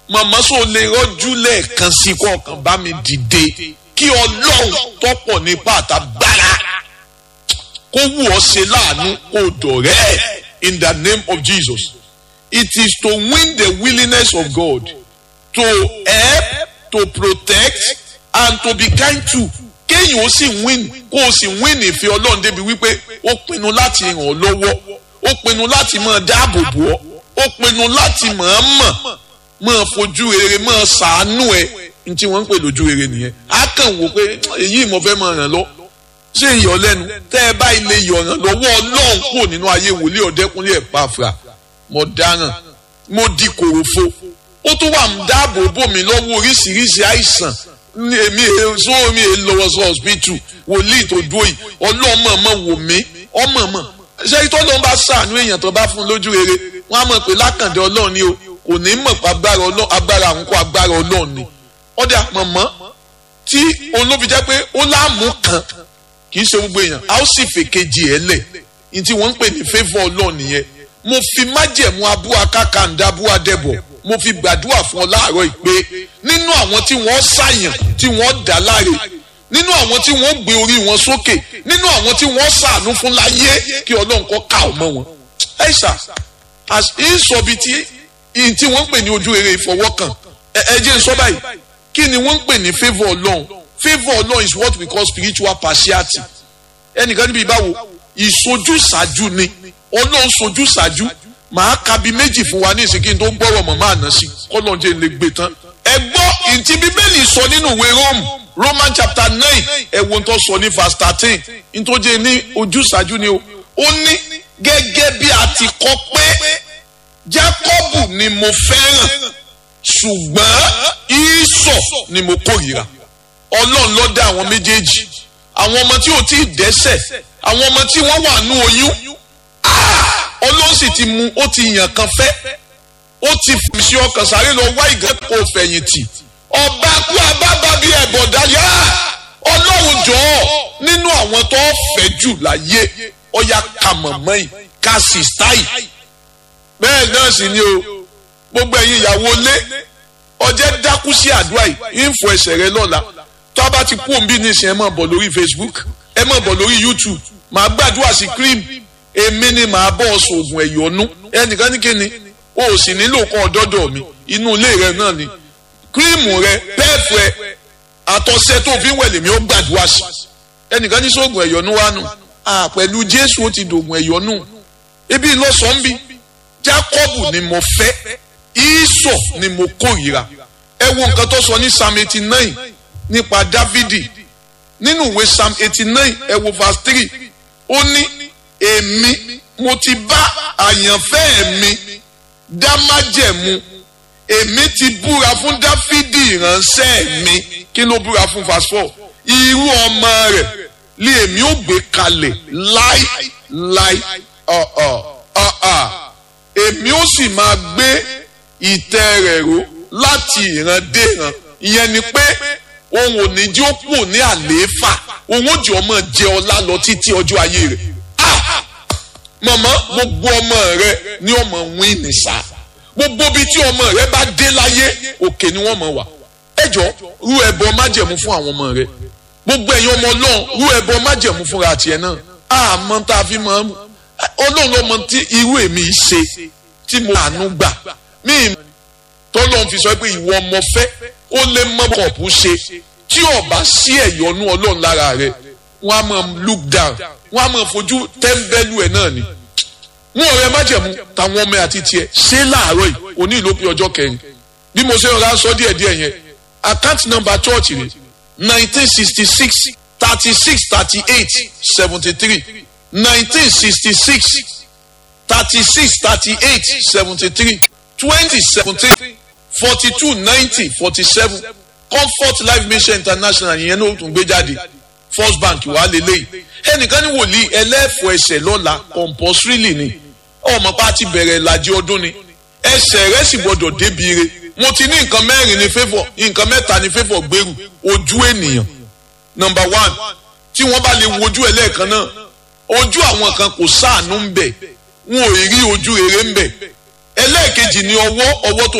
màmá sọ lè rọ́jú lẹ́ẹ̀kan sí kọ̀ọ̀kan bá mi dìde kí ọlọ́run tọ́pọ̀ nípa àtàgbára kó wù ọ́ ṣe láàánú kó dọ̀rẹ́ in the name of Jesus it is to win the willingness of God to help to protect and to be kind to kéèyàn ó sì win kó o sì win ìfẹ́ ọlọ́run débi wípé ó pinnu láti ràn ọ́ lọ́wọ́ ó pinnu láti máa dáàbò bò ọ́ ó pinnu láti mọ̀ọ́mọ̀ máa fojú rere máa ṣàánú ẹ ní tí wọ́n ń pè lójú rere nìyẹn á kàn wò pé èyí mo fẹ́ máa ràn lọ ṣé ìyọ̀ lẹ́nu tẹ́ ẹ bá ilé yọ̀ràn lọ́wọ́ ọlọ́run kúrò nínú ayé wòlíì ọ̀dẹ́kúnlé ẹ̀ pàfà mo dáràn mo di kòròfo ó tún wà ń dáàbò bò mí lọ́wọ́ oríṣiríṣi àìsàn èmi èso mi è lọ́wọ́ sọ hospital wòlíì tó dúró yìí ọlọ́mọ mọ̀ wò mí ọmọ mọ̀ ṣé ìtọ́ ló ń bá sàánú èèyàn tó bá fún lójú rere wọ́n á mọ̀ pé lákàndé ọlọ́run ni o kò ní mọ̀ pé agbára àwọn kó agbára ọlọ́run ni ọ̀dà mọ̀mọ́ tí olóbi jẹ́ pé ó láàmú kan kì í ṣe gbogbo èèyàn a ó sì fèkejì ẹ̀ lẹ̀ ní tí wọ́n ń pè ní favour ọlọ́run nìyẹn mo fi májẹ̀mú abú akákàndá abú adẹ́bọ̀ mo fi gbàdúrà fún ọ láàárọ̀ ìpè nínú àwọn tí wọ́n ṣàyàn tí wọ́n dá láre nínú àwọn tí wọ́n gbé orí wọn sókè nínú àwọn tí wọ́n ṣàánú fún láyé kí ọlọ́run kọ́ ká ọmọ wọn. ẹ ṣá ìsọ̀bi tí ìyìn tí wọ́n ń pè ní ojú rere ìfọwọ́kàn ẹ jẹ́ n sọ báyìí kí ni wọ́n ń pè ní favour ọlọ́run favour ọlọ́run is what we call spiritual partiality ẹnìkan níbi ìbáwo ìsojúsàájú ni ọlọ́run sojúsàájú màá ka bí méjì fún wa ní ìsìnkí tó gbọ́rọ̀ mọ̀ máa ná sí kọ́lọ́n jẹ́ lè gbé tán. ẹ gbọ́ ìtì bíbélì sọ nínú ìwé Rome Roman chapter nine ẹ wo tó sọ ní verse thirteen nítorí ní ojúsàájú ni o ó ní gẹ́gẹ́ bí a ti kọ pé Jákọ́bù ni mo fẹ́ràn ṣùgbọ́n Ísọ̀ ni mo kórìíra ọlọ́run ló dá àwọn méjèèjì àwọn ọmọ tí ò tí ì dẹ́ṣẹ̀ àwọn ọmọ tí wọ́n wà nú oyún ọlọ́run sì ti mú ó ti yàn kan fẹ́ ó ti fi ọkàn sáré lọ wá ìgbẹ́kọ̀ fẹ̀yìntì ọba kú abábá bíi ẹ̀bọ̀dá yá ọlọ́run jọ̀ọ́ nínú àwọn tó fẹ́ jù láyé ọya ka mọ̀mọ́ yìí ka sísítáì bẹ́ẹ̀ náà sì ni o gbogbo ẹ̀yin ìyàwó lé ọjẹ́ dákú sí àdúrà yìí ń fọ ẹsẹ̀ rẹ lọ́la tó a bá ti kú òǹbí nísìnyí ẹ máa bọ̀ lórí Facebook ẹ máa bọ̀ lórí YouTube màá gbàdúrà sí cream èmi ni màá bọ́ ọ̀sùn oògùn ẹ̀yọ́nú ẹnìkan ní kíni o ò sì nílò kan ọ̀dọ́dọ̀ mi inú ilé rẹ náà ni kírímù rẹ pẹ́ẹ̀fù rẹ àtọ̀sẹ̀ tó fi ń wẹ̀lẹ̀ mi ó gbàdúrà sí ẹnìkan ní sóògùn ẹ̀yọ́nú wa nù pẹ̀lú Jésù ó ti dògùn ẹ̀yọ́nú ebi lọ́sàn-án bí Jákọ́bù ni mo fẹ́ Ísọ̀ ni mo kórìíra ẹ wo nǹkan tó sọ ní Psalm eighty nine nípa Dávidi nínú ìwé Psalm eighty nine ẹ wo verse three ó ní èmi mo ti bá àyànfẹ́ mi dá májẹ̀mú èmi ti búra fún dáfídì ìránṣẹ́ mi kí ló búra fún verse four irú ọmọ rẹ̀ lé èmi ò gbé kalẹ̀ láì láì ọ̀ọ̀ ọ̀ọ̀ èmi ò sì máa gbé ìtẹ́ rẹ̀ ró láti ìran dé ìran ìyẹn ni pé òun ò ní jí ó kù ní àlééfà òun ò jẹ́ ọmọ jẹ ọlá lọ títí ọjọ́ ayé rẹ̀ mọ̀mọ́ gbogbo ọmọ rẹ ní ọmọ wíìnì sá gbogbo bíi tí ọmọ rẹ bá dé láyé òkè ni wọ́n mọ̀ wá ẹjọ́ rú ẹbọ májẹ̀mú fún àwọn ọmọ rẹ gbogbo ẹ̀yin ọmọ ọlọ́run rú ẹbọ májẹ̀mú fúnra tiẹ̀ náà àmọ́ tá a fi mọ̀ ọlọ́run ló mọ tí irú èmi ṣe tí mo àánú gbà mí tọ́lọ́run fi sọ pé ìwọ ọmọ fẹ́ ó lè mọ́ kọ̀ọ̀pù ṣe tí ọba sí ẹ̀yọ́nú ọlọ́run lára rẹ wọ́n á máa look down wọ́n á máa fojú tẹ́ńbẹ́lú ẹ̀ náà ni mú ọ̀rẹ́ májẹ̀mú táwọn ọmọ àti tiẹ̀ ṣé láàárọ̀ yìí òní ìlú pé ọjọ́ kẹrin bí mo ṣe rọra sọ díẹ̀ díẹ̀ yẹn account number church rẹ̀ nineteen sixty six thirty six thirty eight seventy three nineteen sixty six thirty six thirty eight seventy three twenty seventeen forty two ninety forty seven comfort life mission international yẹn ló tún gbé jáde first bank wà lélẹ́yìí ẹnìkan ní wòlíì ẹlẹ́fọ̀ ẹsẹ̀ lọ́la compulsorily ni ọmọ pa ti bẹ̀rẹ̀ ìlàjì ọdún ni ẹsẹ̀ rẹ̀ sì gbọ́dọ̀ débi ire mo ti ní nǹkan mẹ́rin ní favour nǹkan mẹ́ta ní favour gbèrú ojú ènìyàn number one tí wọ́n bá lè wojú ẹ̀ lẹ́ẹ̀kan náà ojú àwọn kan kò sáànú ń bẹ̀ wọn ò rí ojú rere ń bẹ̀ ẹlẹ́ẹ̀kejì ní ọwọ́ ọwọ́ tó